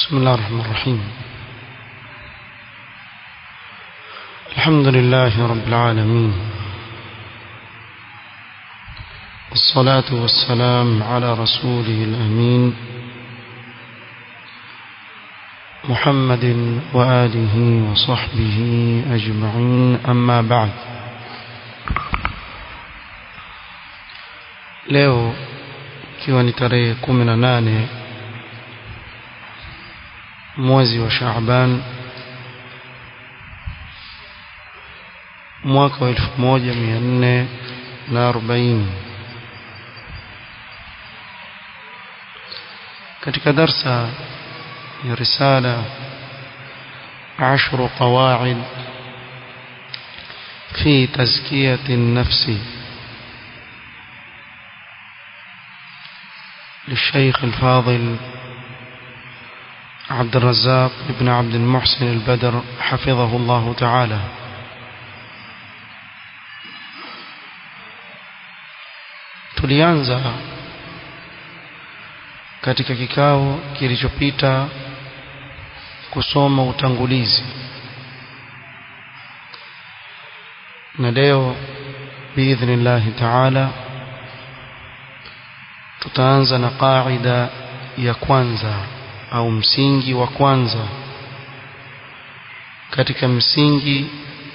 بسم الله الرحمن الرحيم الحمد لله رب العالمين والصلاة والسلام على رسوله الأمين محمد وآله وصحبه أجمعين أما بعد leo ikiwa ni tarehe kumi na nane mwezi wa Shaaban mwaka wa elfu moja mia nne na arobaini katika darsa ya risala عشر قواعد في تزكية النفس للشيخ الفاضل عبد الرزاق بن عبد المحسن البدر حفظه الله تعالى tulianza katika kikao kilichopita kusoma utangulizi na leo biidhnillahi taala tutaanza na qaida ya kwanza au msingi wa kwanza katika msingi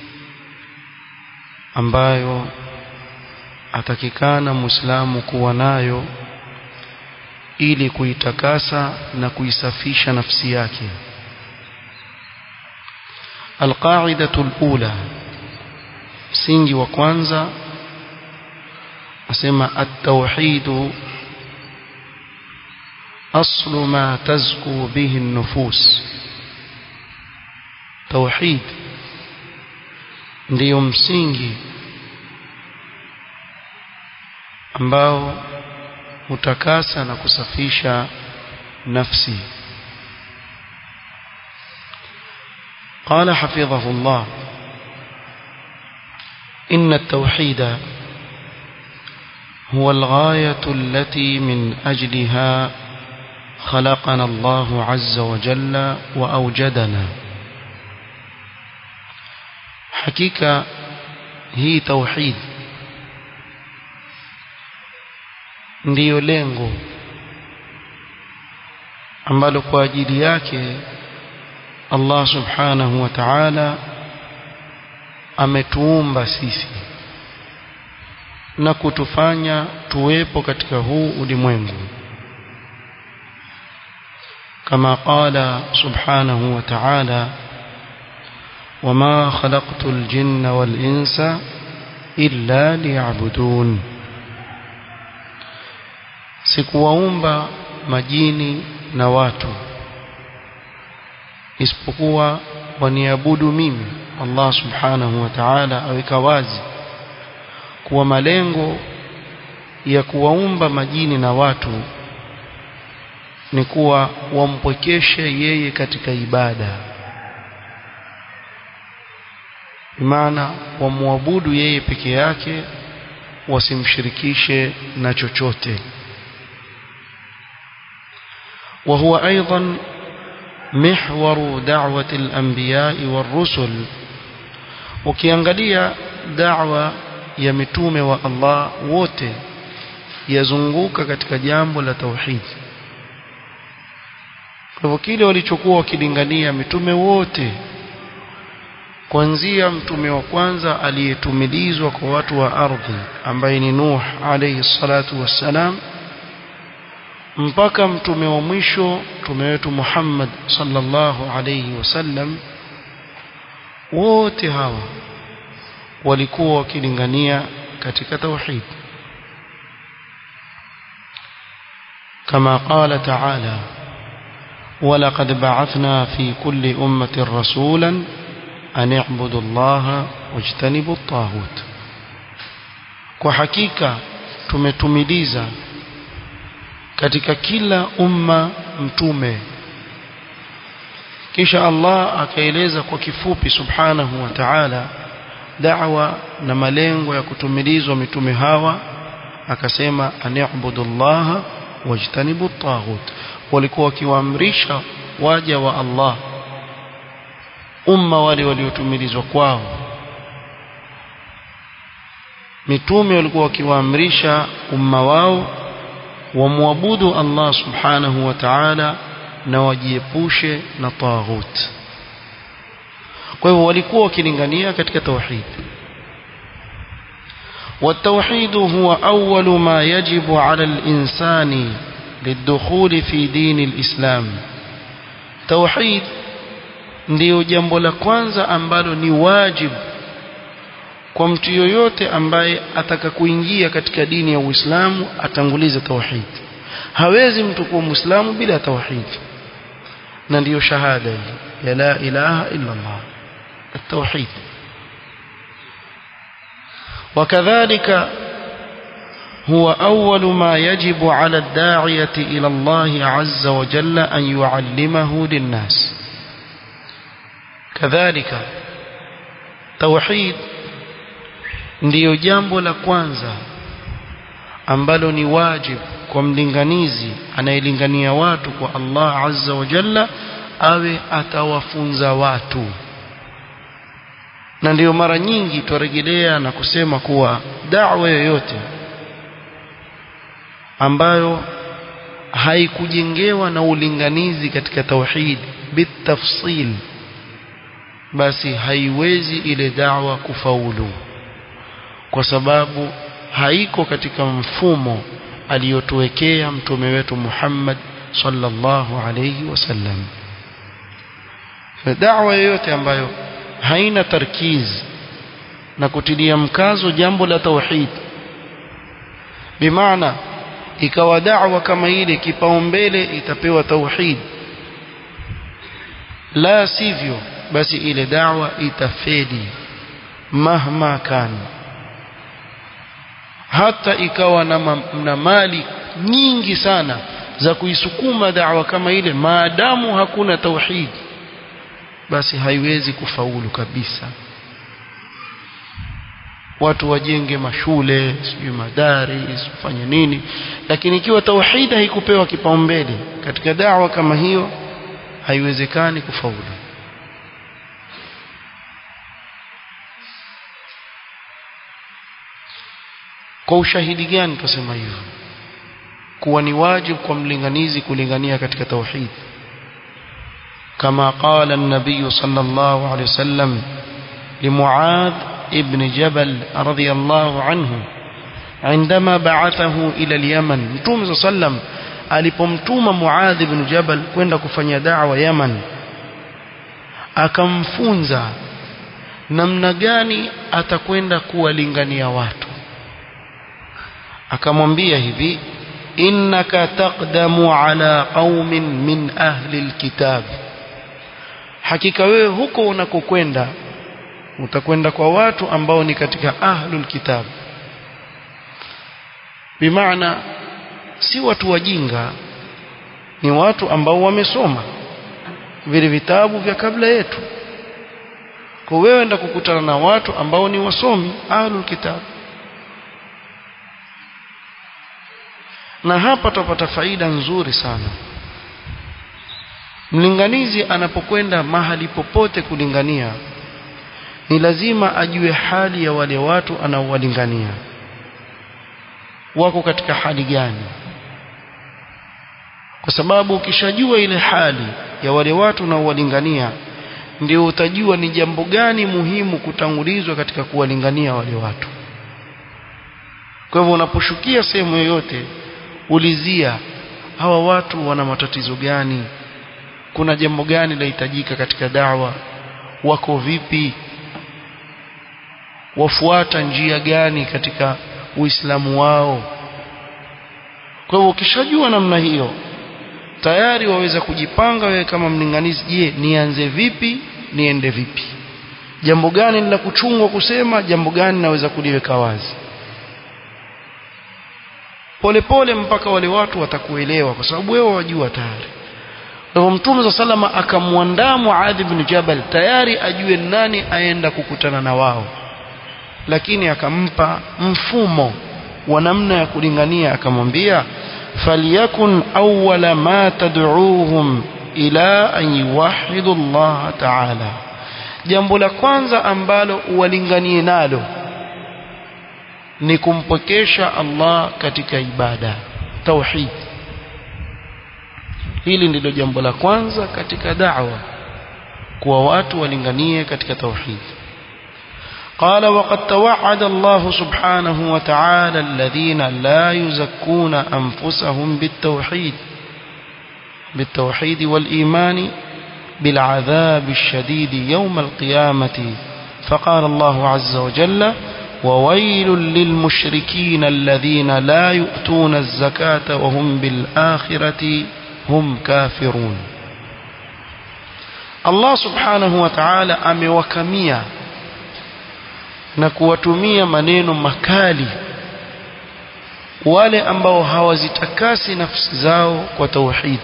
ambayo atakikana muislamu kuwa nayo ili kuitakasa na kuisafisha nafsi yake alqaidatu alula msingi wa kwanza asema at-tauhid أصل ما تزكو به النفوس توحيد ndiyo msingi ambao hutakasa na kusafisha nafsi قال حفظه الله إن التوحيد هو الغاية التي من أجلها خلقنا الله عز وجل وأوجدنا حقيقة هي توحيد ndiyo lengo ambalo kwa ajili yake Allah subhanahu wa ta'ala ametuumba sisi na kutufanya tuwepo katika huu ulimwengu كما قال سبحانه وتعالى وما خلقت الجن والإنس إلا ليعبدون sikuwaumba majini na watu isipokuwa waniabudu mimi Allah subhanahu wa ta'ala aweka wazi kuwa malengo ya kuwaumba majini na watu ni kuwa wampwekeshe yeye katika ibada maana wamwabudu yeye peke yake wasimshirikishe na chochote وهو أيضا محور دعوة الأنبياء والرسل ukiangalia da'wa ya mitume wa Allah wote yazunguka katika jambo la tauhidi kwa hivyo kile walichokuwa wakilingania mitume wote kuanzia mtume wa kwanza aliyetumilizwa kwa watu wa ardhi ambaye ni Nuh alayhi salatu wassalam mpaka mtume wa mwisho mtume wetu Muhammad sallallahu alayhi wasallam wote hawa walikuwa wakilingania katika tauhid kama qala ta'ala ولقد بعثنا في كل أمة رسولا أن اعبدوا الله واجتنبوا الطاغوت kwa hakika tumetumiliza katika kila umma mtume kisha Allah akaeleza kwa kifupi subhanahu wa ta'ala da'wa na malengo ya kutumilizwa mitume hawa akasema ani'budu Allah wajtanibu at-taghut walikuwa wakiwaamrisha waja wa Allah umma wale waliotumilizwa kwao mitume walikuwa wakiwaamrisha umma wao wamwabudu Allah subhanahu wa ta'ala na wajiepushe na taghut kwa hivyo walikuwa wakilingania katika tauhid والتوحيد هو أول ما يجب على الإنسان للدخول في دين الإسلام توحيد ndio jambo la kwanza ambalo ni wajibu kwa mtu yoyote ambaye ataka kuingia katika dini ya Uislamu atangulize tauhid hawezi mtu kuwa muislamu bila tauhid na ndiyo shahada ya la ilaha illa Allah التوحيد وكذلك هو أول ما يجب على الداعية إلى الله عز وجل أن يعلمه للناس كذلك توحيد ndiyo jambo la kwanza ambalo ni wajib kwa mlinganizi anayelingania watu kwa Allah azza wa jalla awe atawafunza watu na ndiyo mara nyingi twarejelea na kusema kuwa da'wa yoyote ambayo haikujengewa na ulinganizi katika tauhid bitafsil basi haiwezi ile da'wa kufaulu kwa sababu haiko katika mfumo aliyotuwekea mtume wetu Muhammad sallallahu alayhi wasallam da'wa yoyote ambayo haina tarkiz na kutilia mkazo jambo la tauhid bimaana ikawa da'wa kama ile kipaumbele itapewa tauhid la sivyo basi ile da'wa itafeli mahma kana hata ikawa na, ma, na mali nyingi sana za kuisukuma da'wa kama ile maadamu hakuna tauhid basi haiwezi kufaulu kabisa watu wajenge mashule sijui madaris ufanye nini lakini ikiwa tauhid haikupewa kipaumbele katika da'wa kama hiyo haiwezekani kufaulu kwa ushahidi gani tutasema hivyo kuwa ni wajibu kwa mlinganizi kulingania katika tauhid kama qala an-nabiy sallallahu alayhi wasallam لمعاذ ابن جبل رضي الله عنه عندما بعثه إلى اليمن متوم صلى الله عليه وسلم alipomtuma Muadh ibn Jabal kwenda kufanya da'wa Yaman akamfunza namna gani atakwenda kuwalingania watu akamwambia hivi innaka taqdamu ala qaumin min ahli alkitab hakika wewe huko unakokwenda utakwenda kwa watu ambao ni katika ahlul kitab bimaana si watu wajinga ni watu ambao wamesoma vile vitabu vya kabla yetu kwa wewe enda kukutana na watu ambao ni wasomi ahlul kitab na hapa tupata faida nzuri sana mlinganizi anapokwenda mahali popote kulingania ni lazima ajue hali ya wale watu anaowalingania wako katika hali gani kwa sababu ukishajua ile hali ya wale watu unaowalingania ndio utajua ni jambo gani muhimu kutangulizwa katika kuwalingania wale watu kwa hivyo unaposhukia sehemu yoyote ulizia hawa watu wana matatizo gani kuna jambo gani lahitajika katika dawa wako vipi wafuata njia gani katika uislamu wao kwa hivyo ukishajua namna hiyo tayari waweza kujipanga wewe kama mlinganizi je nianze vipi niende vipi jambo gani la kuchungwa kusema jambo gani naweza kuliweka wazi polepole mpaka wale watu watakuelewa kwa sababu wewe wajua tayari kwa mtume za salama akamwandaa Muadh ibn Jabal tayari ajue nani aenda kukutana na wao lakini akampa mfumo wa namna ya kulingania akamwambia falyakun awwala ma tad'uuhum ila an yuwahidu Allah ta'ala jambo la kwanza ambalo uwalinganie nalo ni kumpokesha Allah katika ibada tauhid hili ndilo jambo la kwanza katika da'wa kuwa watu walinganie katika tauhid قال وقد توعد الله سبحانه وتعالى الذين لا يزكون أنفسهم بالتوحيد بالتوحيد والإيمان بالعذاب الشديد يوم القيامة فقال الله عز وجل وويل للمشركين الذين لا يؤتون الزكاة وهم بالآخرة هم كافرون الله سبحانه وتعالى أموكميا na kuwatumia maneno makali wale ambao hawazitakasi nafsi zao kwa tauhid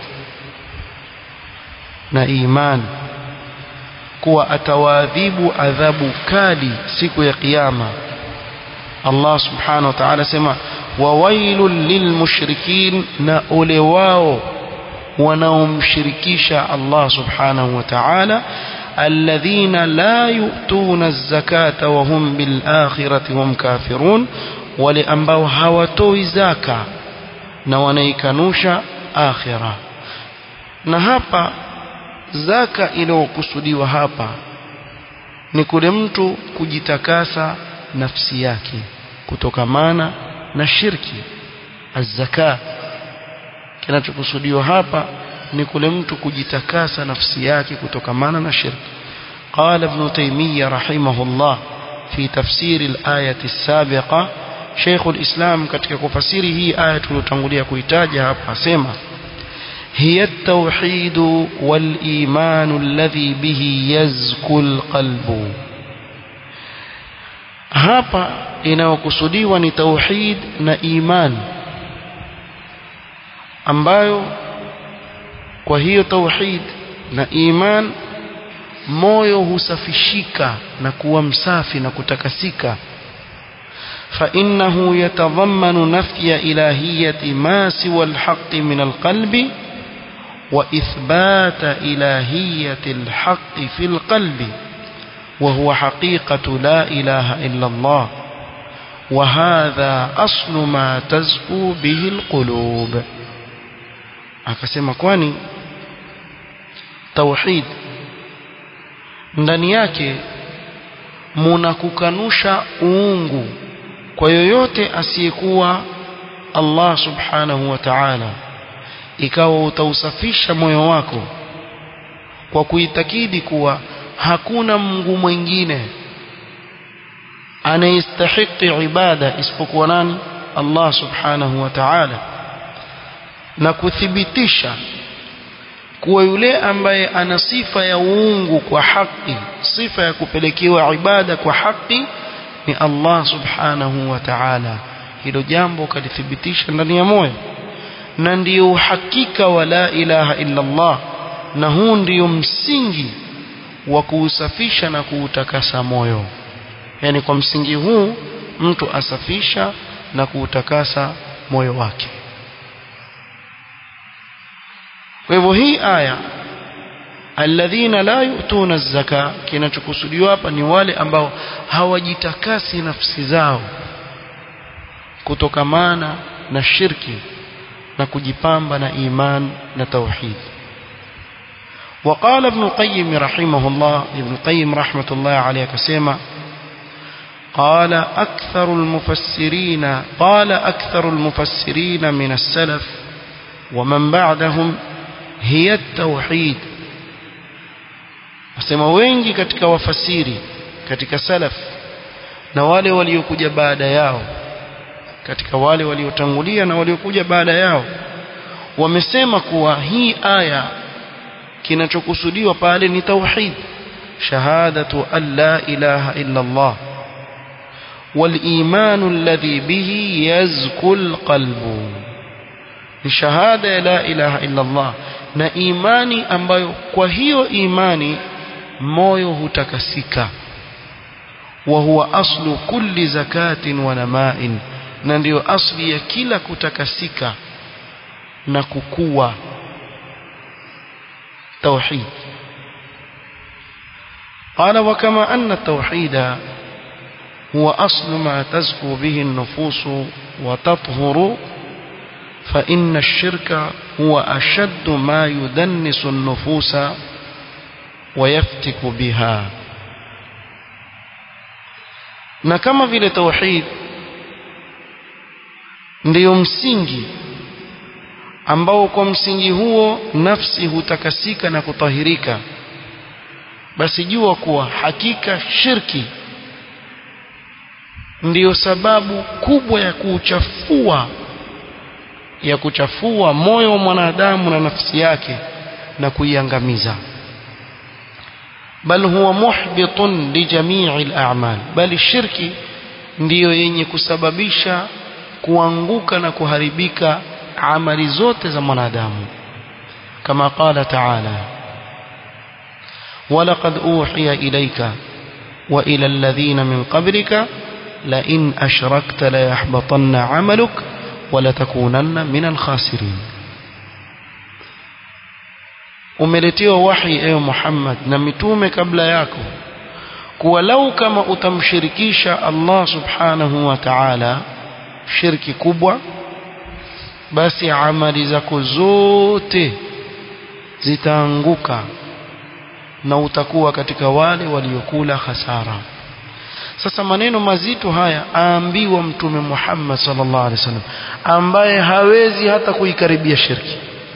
na imani kuwa atawaadhibu adhabu kali siku ya kiyama Allah subhanahu wa ta'ala sema wawailul lilmushrikin na ole wao wanaomshirikisha Allah subhanahu wa ta'ala الذين لا يؤتون الزكاة وهم بالآخرة هم كافرون ولأنبوا هوتوي زكاة نوانيكنوش آخرة نهابا zaka iliyokusudiwa hapa ni kule mtu kujitakasa nafsi yake kutokamana na shirki azzaka kinachokusudiwa hapa ni kule mtu kujitakasa nafsi yake kutokamana na shirki قال ابن تيمية رحمه الله في تفسير الآية السابقة شيخ الإسلام katika kufasiri hii aya tuliyotangulia kuitaja hapa asema هي التوحيد والإيمان الذي به يزكو القلب hapa inayokusudiwa ni tauhid na iman ambayo kwa hiyo tauhid na iman moyo husafishika na kuwa msafi na kutakasika فإنه يتضمن نفي إلهية ما سوى الحق من القلب وإثبات إلهية الحق في القلب وهو حقيقة لا إله إلا الله وهذا أصل ما تزكو به القلوب akasema kwani tauhid ndani yake muna kukanusha uungu kwa yoyote asiyekuwa Allah subhanahu wa ta'ala ikawa utausafisha moyo wako kwa kuitakidi kuwa hakuna Mungu mwingine anayestahiki ibada isipokuwa nani Allah subhanahu wa ta'ala na kuthibitisha kuwa yule ambaye ana sifa ya uungu kwa haki sifa ya kupelekewa ibada kwa haki ni Allah subhanahu wa ta'ala hilo jambo kalithibitisha ndani ya moyo na ndiyo uhakika wa la ilaha illa Allah na huu ndiyo msingi wa kuusafisha na kuutakasa moyo yani kwa msingi huu mtu asafisha na kuutakasa moyo wake kwa hivyo hii aya alladhina la yu'tuna zaka kinachokusudiwa hapa ni wale ambao hawajitakasi nafsi zao kutokamana na shirki na kujipamba na iman na tauhid وقال ابن القيم رحمه الله ابن القيم رحمة الله عليه كسيما قال أكثر المفسرين قال أكثر المفسرين من السلف ومن بعدهم هي التوحيد asema wengi katika wafasiri katika salaf na wale waliokuja baada yao katika wale waliotangulia na waliokuja baada yao wamesema kuwa hii aya kinachokusudiwa pale ni tauhid shahadatu an la ilaha illa Allah والإيمان الذي به يزكو القلب ni shahada ya la ilaha illa Allah na imani ambayo kwa hiyo imani moyo hutakasika wa huwa aslu kulli zakatin wa namain na ndiyo asli ya kila kutakasika na kukua توحيد قال وكما أن التوحيد هو أصل ما تزكو به النفوس وتطهر فإن الشرك هو أشد ما يدنس النفوس ويفتك بها na kama vile tauhid ndiyo msingi ambao kwa msingi huo nafsi hutakasika na kutahirika basi jua kuwa hakika shirki ndiyo sababu kubwa ya kuchafua ya kuchafua moyo wa mwanadamu na nafsi yake na kuiangamiza bal huwa muhbitun li jami'i al-a'mal bali shirki ndiyo yenye kusababisha kuanguka na kuharibika amali zote za mwanadamu kama qala ta'ala ولقد أوحي إليك وإلى الذين من قبلك لئن أشركت ليحبطن عملك ولتكونن من الخاسرين umeletewa wahi ewe Muhammad na mitume kabla yako kuwa lau kama utamshirikisha Allah subhanahu wa ta'ala shirki kubwa basi amali zako zote zitaanguka na utakuwa katika wale waliokula hasara sasa maneno mazito haya aambiwa mtume Muhammad sallallahu alaihi wasallam ambaye hawezi hata kuikaribia shirki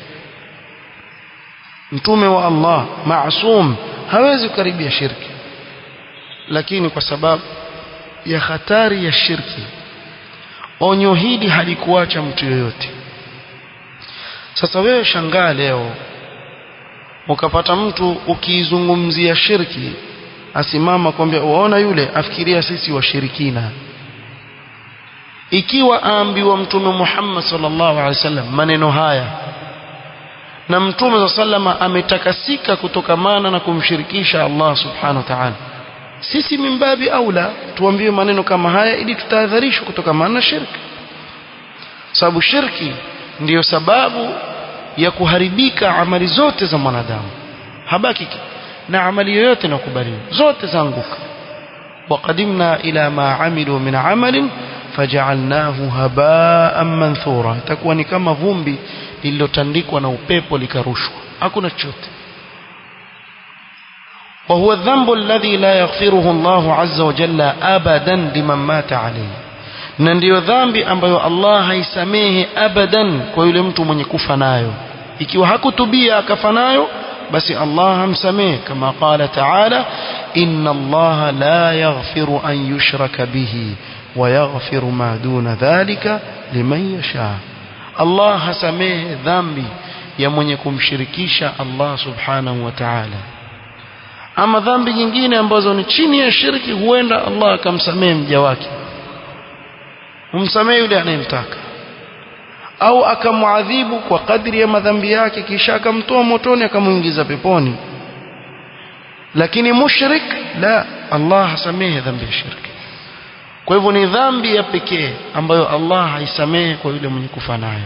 mtume wa Allah maasum hawezi kukaribia shirki lakini kwa sababu ya hatari ya shirki onyo hili halikuacha mtu yoyote sasa wewe shangaa leo ukapata mtu ukiizungumzia shirki asimama kwambia waona yule afikiria sisi washirikina ikiwa aambiwa mtume Muhammad sallallahu alaihi wasallam maneno haya na mtume wa sallama ametakasika kutokamana na kumshirikisha Allah subhanahu wa ta'ala sisi mimbabi aula tuambiwe maneno kama haya ili tutahadharishwe kutokamana na shirki sababu shirki ndiyo sababu ya kuharibika amali zote za mwanadamu habaki na amali yoyote inakubaliwa zote zaanguka وقدمنا إلى ما عملوا من عمل فجعلناه هباء منثورا itakuwa ni kama vumbi lililotandikwa na upepo likarushwa hakuna chochote وهو الذنب الذي لا يغفره الله عز وجل أبدا لمن مات عليه na ndiyo dhambi ambayo Allah haisamehe abadan kwa yule mtu mwenye kufa nayo ikiwa hakutubia akafa nayo basi Allah hamsamehe kama qala ta'ala inna Allah la yaghfiru an yushraka bihi wa yaghfiru ma duna dhalika liman yasha Allah hasamehe dhambi ya mwenye kumshirikisha Allah subhanahu wa ta'ala ama dhambi nyingine ambazo ni chini ya shirki huenda Allah akamsamehe mja wake humsamehe yule anayemtaka au akamwadhibu kwa kadri ya madhambi yake kisha akamtoa motoni akamuingiza peponi lakini mushrik la Allah hasamehe dhambi ya shirki kwa hivyo ni dhambi ya pekee ambayo Allah haisamehe kwa yule mwenye kufa nayo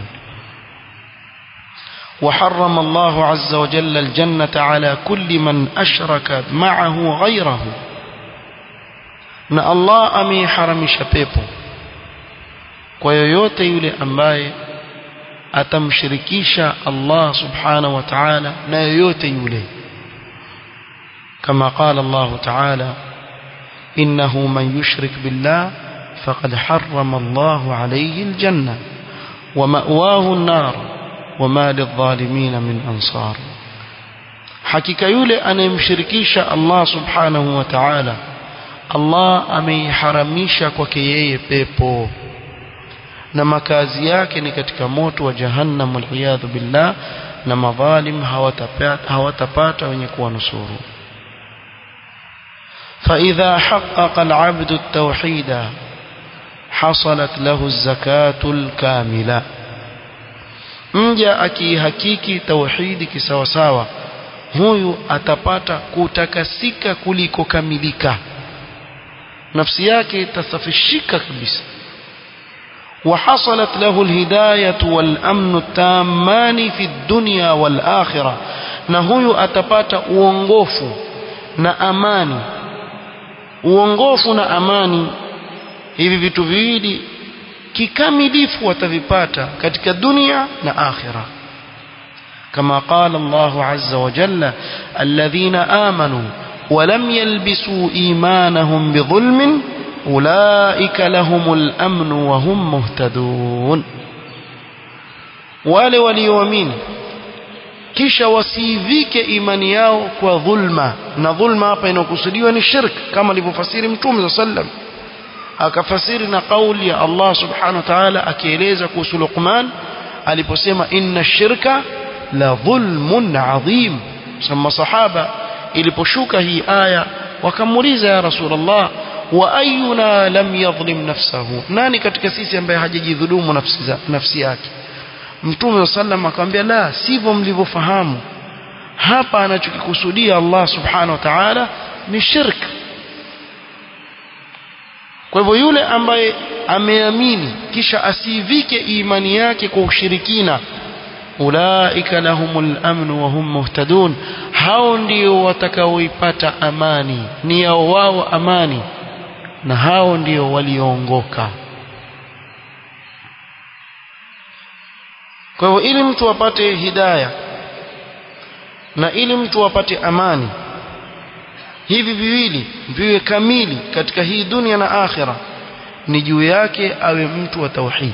وحرم الله عز وجل الجنة على كل من أشرك معه غيره na Allah ameiharamisha pepo kwa yoyote yule ambaye atamshirikisha Allah subhanahu wa ta'ala na yoyote yule kama qala Allah ta'ala innahu man yushrik billah faqad harrama Allah alayhi aljanna wa ma'wahu an-nar wama lidh-dhalimin min ansar hakika yule anayemshirikisha Allah subhanahu wa ta'ala Allah ameiharamisha kwake yeye pepo na makazi yake ni katika moto wa jahannam waliyadhu billah na madhalim hawatapata hawatapata wenye kuwanusuru فإذا حقق العبد التوحيد حصلت له الزكاة الكاملة mja akihakiki tauhidi kisawasawa huyu atapata kutakasika kuliko kamilika nafsi yake itasafishika kabisa وحصلت له الهداية والأمن التامان في الدنيا والآخرة na huyu atapata uongofu na amani uongofu na amani hivi vitu viwili kikamilifu watavipata katika dunia na akhira كما قال الله عز وجل الذين آمنوا ولم يلبسوا إيمانهم بظلم أولئك لهم الأمن وهم مهتدون wale walioamini kisha wasiivike imani yao kwa dhulma na dhulma hapa inakusudiwa ni shirk kama alivyofasiri mtume saa sallam akafasiri na kauli ya Allah subhanahu wa ta'ala akieleza kuhusu Luqman aliposema inna shirka la dhulmun adhim sama sahaba iliposhuka hii aya wakamuuliza ya rasulullah wa ayuna lam yadhlim nafsahu nani katika sisi ambaye hajajidhulumu nafsi za nafsi yake mtume sallam akamwambia la sivyo mlivyofahamu hapa anachokikusudia Allah subhanahu wa ta'ala ni shirk kwa hivyo yule ambaye ameamini kisha asivike imani yake kwa ushirikina ulaika lahumul amnu wa hum muhtadun hao ndio watakaoipata amani ni yao wao amani na hao ndio walioongoka kwa hivyo ili mtu apate hidaya na ili mtu apate amani hivi viwili viwe kamili katika hii dunia na akhira ni juu yake awe mtu wa tauhid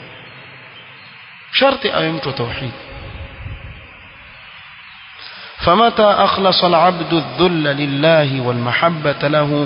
sharti awe mtu wa tauhid فمتى أخلص العبد الذل لله والمحبة له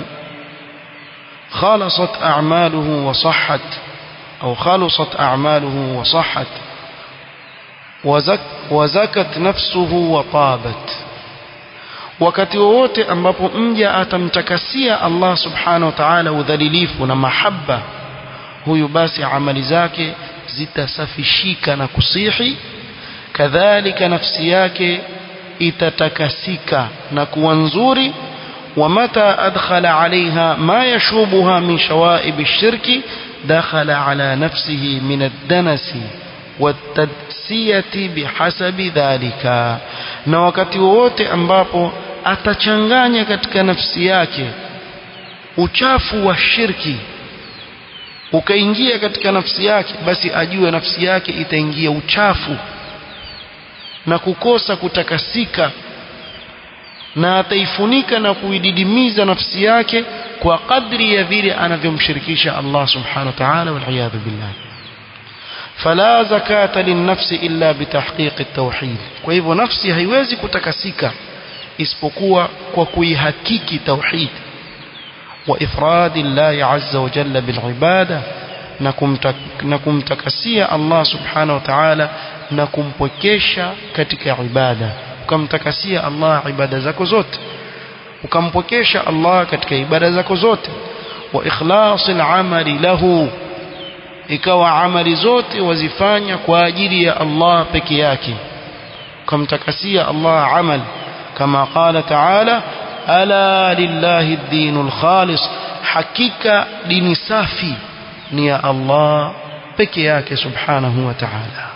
خالصت أعماله وصحت أو خلصت أعماله وصحت وزك وزكت نفسه وطابت wakati wowote ambapo mja atamtakasia Allah subhanahu wa ta'ala udhalilifu na mahaba huyu basi amali zake zitasafishika na kusihi kadhalika nafsi yake itatakasika na kuwa nzuri ومتى أدخل عليها ما يشوبها من شوائب الشرك دخل على نفسه من الدنس والتدسية بحسب ذلك na wakati wowote ambapo atachanganya katika nafsi yake uchafu wa shirki ukaingia katika nafsi yake basi ajue nafsi yake itaingia uchafu na kukosa kutakasika na ataifunika na kuididimiza nafsi yake kwa kadri ya vile anavyomshirikisha Allah subhanahu wa ta'ala wal billah فلا زكاة للنفس إلا بتحقيق التوحيد kwa hivyo nafsi haiwezi kutakasika isipokuwa kwa kuihakiki tauhid wa ifradi Allah azza wa jalla bil ibada na kumtakasia Allah subhanahu wa ta'ala na kumpokesha katika ibada ukamtakasia Allah ibada zako zote ukampokesha Allah katika ibada zako zote wa ikhlasil amali lahu ikawa amali zote wazifanya kwa ajili ya Allah peke yake ukamtakasia Allah amal kama qala ta'ala ala lillahi ad-dinul khalis hakika dini safi ni ya Allah peke yake subhanahu wa ta'ala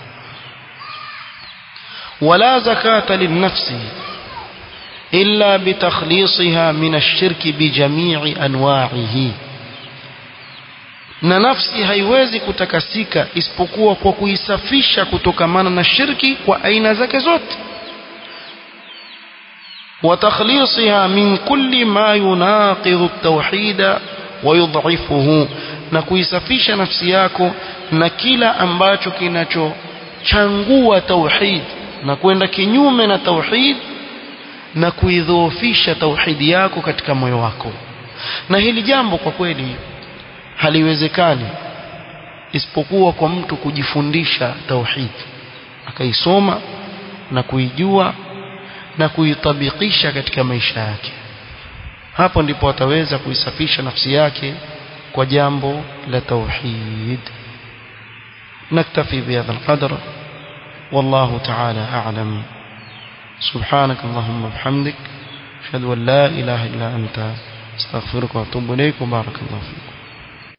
ولا زكاة للنفس إلا بتخليصها من الشرك بجميع أنواعه na nafsi haiwezi kutakasika isipokuwa kwa kuisafisha kutokamana na shirki kwa aina zake zote وتخليصها من كل ما يناقض التوحيد ويضعفه na kuisafisha nafsi yako na kila ambacho kinachochangua tauhid na kwenda kinyume na tauhid na kuidhoofisha tauhidi yako katika moyo wako na hili jambo kwa kweli haliwezekani isipokuwa kwa mtu kujifundisha tauhid akaisoma na kuijua na kuitabikisha katika maisha yake hapo ndipo ataweza kuisafisha nafsi yake kwa jambo la tauhid naktafi bihadha alqadr والله تعالى أعلم سبحانك اللهم وبحمدك أشهد أن لا إله إلا أنت استغفرك وأتوب إليك وبارك الله فيك